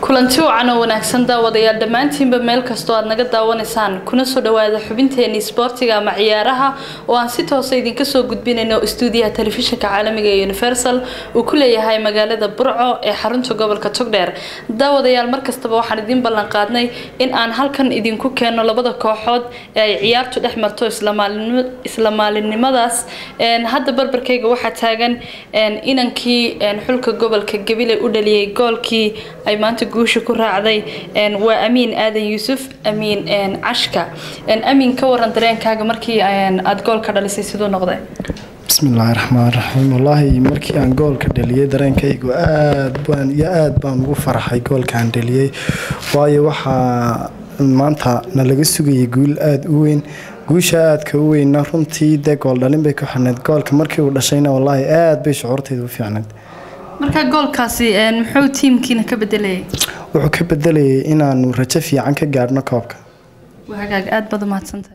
kulanti wacan oo wanaagsan daawadayaal dhammaantiinba meel kastoo aad naga daawanaysaan kuna soo dhawaada xubinteenii sboortiga ama ciyaaraha oo aan si toosa idinka soo gudbinayno istuudiyaha telefishinka caalamiga ee universal uu ku leeyahay magaalada burco ee xarunta gobolka togdheer daawadayaal markastaba waxaan idiin ballan qaadnay in aan halkan idinku keenno labada kooxood ee ay ciyaartu dhex marto isla maalinimadaas hadda barbarkayga waxaa taagan inankii xulka gobolka gabiley u dhaliyay goolkii ay maanta guusha ku raacday waa amiin aadan yuusuf amiin cashka amiin ka waran dareenkaaga markii aada goolka dhalisay siduu noqday bismillaahi raxmaan raxiim wallaahi markii aan goolka dhaliyay dareenkaygu aad baan iyo aad baan ugu farxay goolkaan dhaliyay waayo waxaa maanta na laga sugayay guul aada u weyn guusha aadka u weynna runtii dee gool dhalin bay ku xirnayd goolka markii uu dhashayna wallaahi aad bay shucuurtayda u fiicnayd marka goolkaasi muxuu tiimkiina ka bedelayay wuxuu ka bedelayay inaanu rajo fiican ka gaadhno koobka waa hagaag aada baad umahadsantahay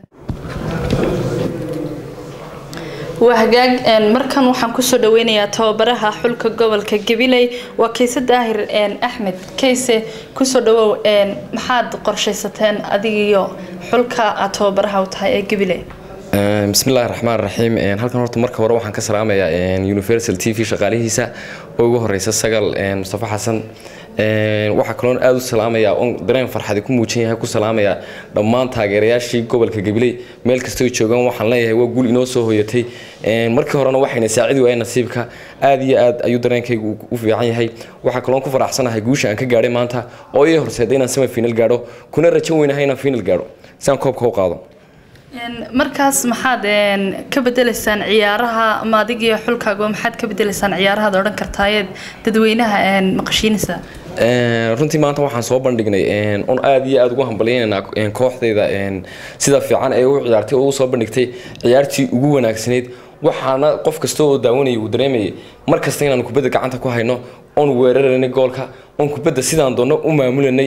waa hagaag markan waxaan kusoo dhaweynayaa tababaraha xulka gobolka gabiley waa kayse daahir axmed kayse kusoo dhawow maxaad qorshaysateen adigiyo xulka aad tababaraha u tahay ee gabiley bismillahi raxmaan raxiim halkan horta marka hore waxaan ka salaamayaa universal t v shaqaalihiisa oo ugu horeysa sagal mustafa xasan waxaa kaloon aada u salaamayaa on dareen farxadi ku muujin yahay ku salaamayaa dhammaan taageerayaashii gobolka gabiley meel kastoo joogaan waxaan leeyahay waa guul inoo soo hoyatay markii horena waxayna saacidi waayeen nasiibka aad iyo aad ayuu dareenkaygu u fiican yahay waxaa kaloon ku faraxsanahay guusha aan ka gaadhay maanta oo ii horseeda inaan semi final gaadho kuna rajo weynahay inaan final gaadho si aan koobka u qaado markaas maxaad ka bedelaysaan ciyaaraha ama adigiyo xulkaaga maxaad ka bedelaysaan ciyaarahaad odhan kartaayeed dadweynaha maqashiinaysa runtii maanta waxaan soo bandhignay on aada iyo aada ugu hambalyaynanaa kooxdayda sida fiican ee u ciyaartay oo u soo bandhigtay ciyaartii ugu wanaagsanayd waxaana qof kasta oo daawanayay uu dareemayay mar kasta inaan kubadda gacanta ku hayno oon weeraranay goolka oon kubadda sidaan doonno u maamulanay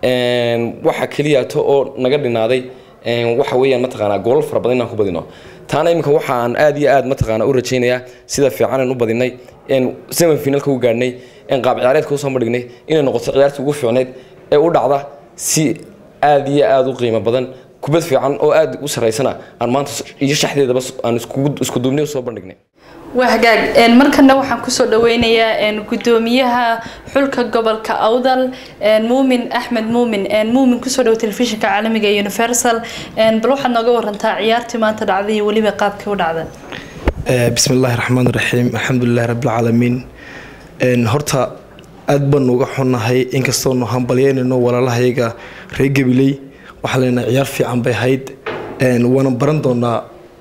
waxa keliyaato oo naga dhinaaday waxa weeyaan mataqaanaa goolal fara badan inaan ku badino taana iminka waxaan aad iyo aad mataqaanaa u rajaynayaa sida fiicanan u badinay semi finalka u gaadhnay qaab ciyaareedka usoo bandhignay inay noqoto ciyaartii ugu fiicnayd ee u dhacda si aad iyo aad u qiimo badan kubad fiican oo aad u saraysana aan maanta iyo shaxdeedaba aan isku duubnay usoo bandhignay waa hagaag markana waxaan kusoo dhaweynayaa gudoomiyaha xulka gobolka awdal muumin axmed muumin muumin kusoo dhawo telefishinka caalamiga ee universal bal waxaad nooga warantaa ciyaartii maanta dhacday iyo weliba qaabkii u dhacday bismi illaahi raxmaan raxiim alxamdulilahi rabbilcaalamiin horta aad baanu uga xunnahay inkastoonu hambalyeynayno walaalahayaga reer gabiley waxaan leenahay ciyaar fiican bay ahayd waana baran doonaa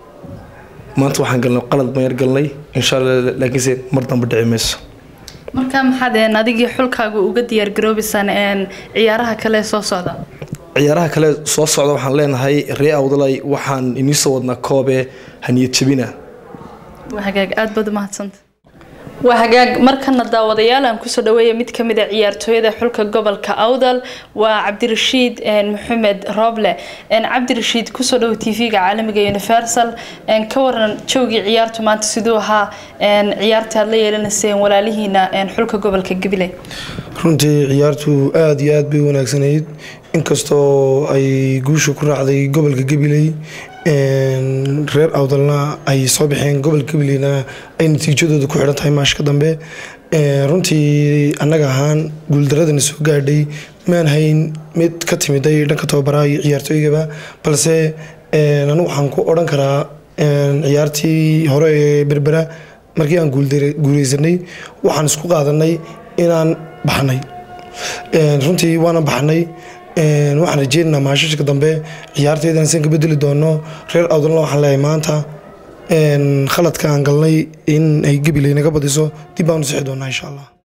maanta waxaan galnay qalad mayar galnay insha alla laakiinse mar dambe dhici mayso marka maxaad adigii xulkaaga uga diyaargaroobaysaan ciyaaraha kale soo socda ciyaaraha kale soo socda waxaan leenahay ree awdalay waxaan inii soo wadnaa koobe haniyad jabina waa hagaag aada baad umahadsanta waa hagaag markana daawadayaal aan kusoo dhaweeya mid kamid a ciyaartooyada xulka gobolka awdal waa cabdirashiid maxamed rooble cabdirashiid kusoo dhawo t v-ga caalamiga universal ka waran joogii ciyaartu maanta siduu ahaa ciyaarta aad la yeelanayseen walaalihiina xulka gobolka gabiley runtii ciyaartu aada iyo aada bay wanaagsanayd inkastoo ay guusha ku raacday gobolka gabiley reer awdalna ay soo baxeen gobolka gabileyna ay natiijadooda ku xidhan tahay maashka dambe runtii annaga ahaan guuldaradana soo gaadhay maan hayn mid ka timiday dhanka tababaraha iyo ciyaartooygaba balse anigu waxaan ku odhan karaa ciyaartii hore ee berbera markii aan guuleysanay waxaan isku qaadanay inaan baxnay runtii waana baxnay waxaan rajeynaynaa maashashka dambe ciyaarteedana san ka bedeli doono reer awdalna waxaan leeyahay maanta khaladka aan galnay in ay gabiley naga badiso dib baan u sixi doonaa insha allah